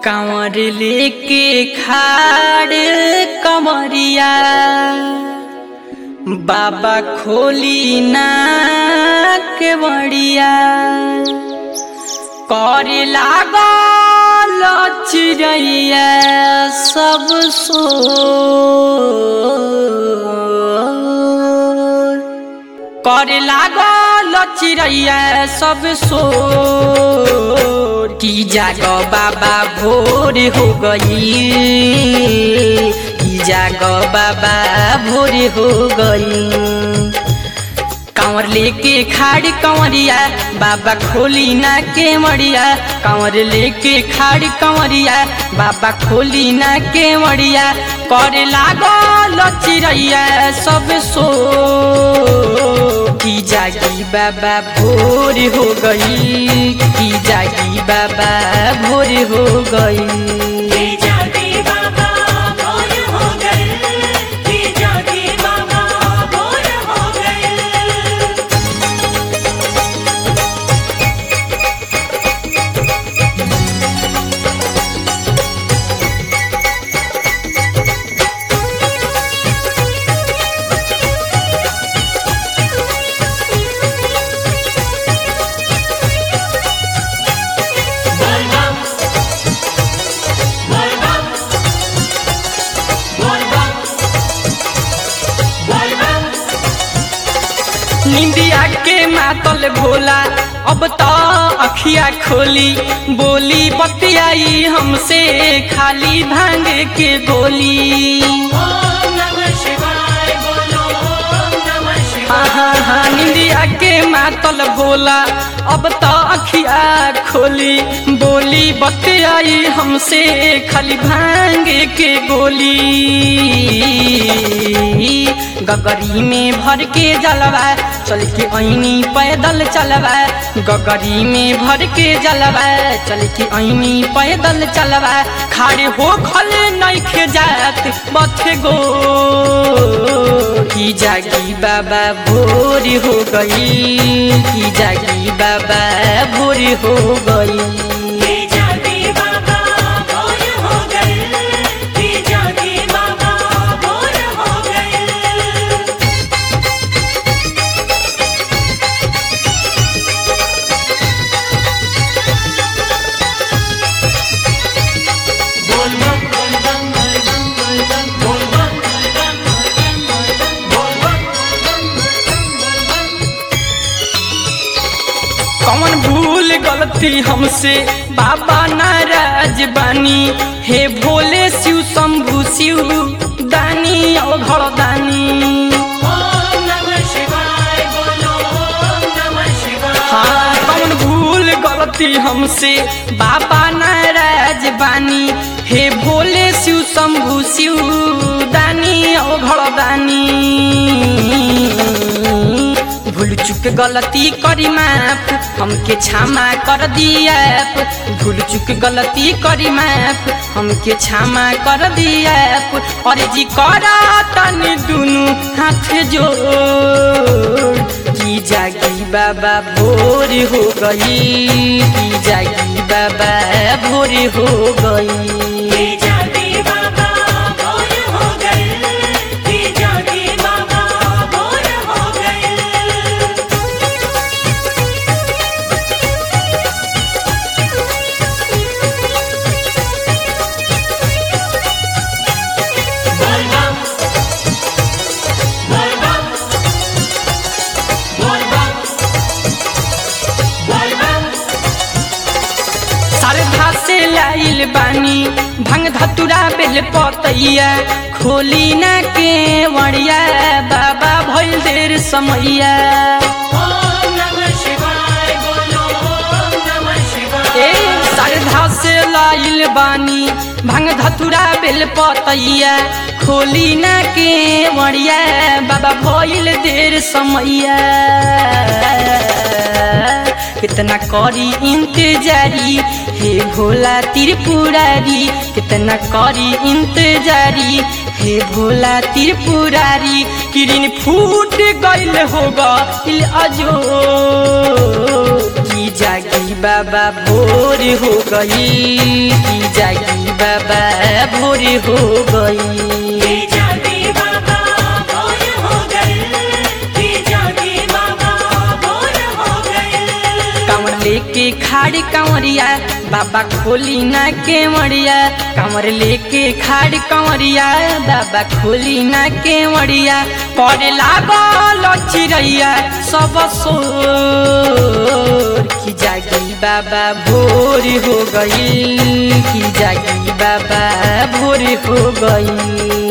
कांवर लेके खाड़ कमरिया बाबा खोली ना के बड़िया करे लागल चिड़ैया सब सो करे लागल चिड़ैया सब सोर की जाग बाबा भोर हो गई की जाग बाबा भोर हो गई कांवर लेके खाड़ कंवरिया बाबा खोली ना के मड़िया कांवर लेके खाड़ कंवरिया बाबा खोली ना के मड़िया करे लागल चिड़ैया सब सो की जागी बाबा भोर हो गई की जागी बाबा भोर हो गई की जागी बाबा भोर हो गए की जागी बाबा भोर हो गए बोल बम बोल बम बोल बम बोल बम निंदिया के मातल भोला अब तो अखिया खोली बोली बतियाई हमसे खाली भांग के गोली ओम नमः शिवाय बोलो ओम नमः शिवाय हाँ हाँ हाँ निंदिया के मातल भोला अब तो अखिया खोली बोली बतियाई हमसे खाली भांग के गोली गगरी में भर के जलवा चल के ऐनी पैदल चलवा गगरी में भर के जलवा चल के ऐनी पैदल चलवा खाड़े हो खल नइखे जात बथे गो की जागी बाबा भोर हो गई की जागी बाबा भोर हो गई की जागी बाबा भोर हो गए की जागी बाबा भोर हो गए बोल बम बोल बम बोल बम बोल बम बोल बम बोल बम कौन भूल गलती हमसे बाबा नाराज बानी हे भोले शिव शंभु शिव दानी अघड़ दानी ओम नमः शिवाय बोलो ओम नमः शिवाय हाँ कौन भूल गलती हमसे बाबा नाराज बानी हे भोले शिव शंभु शिव दानी अघड़ दानी भूल चुक गलती करी माफ हमके क्षमा कर दिया भूल चुक गलती करी माफ हमके क्षमा कर दिया और जी करा तन दुनु हाथ जोड़ की जागी बाबा भोर हो गई की जागी बाबा भोर हो गई की जागी बाबा भोर हो गए की जागी बाबा भोर हो गए बोल बम बोल बम बोल बम बोल बम श्रद्धा से लाइल बानी भंग धतुरा बेल पतैया खोली ना के वड़िया बाबा भइल देर समैया ओम नमः शिवाय बोलो ओम नमः शिवाय ए श्रद्धा से लाइल बानी भंग धतुरा बेल पतैया खोली ना के वड़िया बाबा भइल देर समैया कितना करी इंतजारी हे भोला त्रिपुरारी कितना करी इंतजारी हे भोला त्रिपुरारी किरण फूट गइल होगा इल अजो की कि जागी बाबा भोर हो गई कि जागी बाबा भोर हो गई कि जागे बाबा भोर हो गए कि जागे बाबा भोर हो गए कांवर लेके खाड़ी कांवरिया बाबा खोली ना केवड़िया कांवर लेके खाड़ी कांवरिया बाबा खोली ना केवड़िया पड़े लागल चिड़ैया सब सोर की जागी बाबा भोर हो गई की जागी बाबा भोर हो गई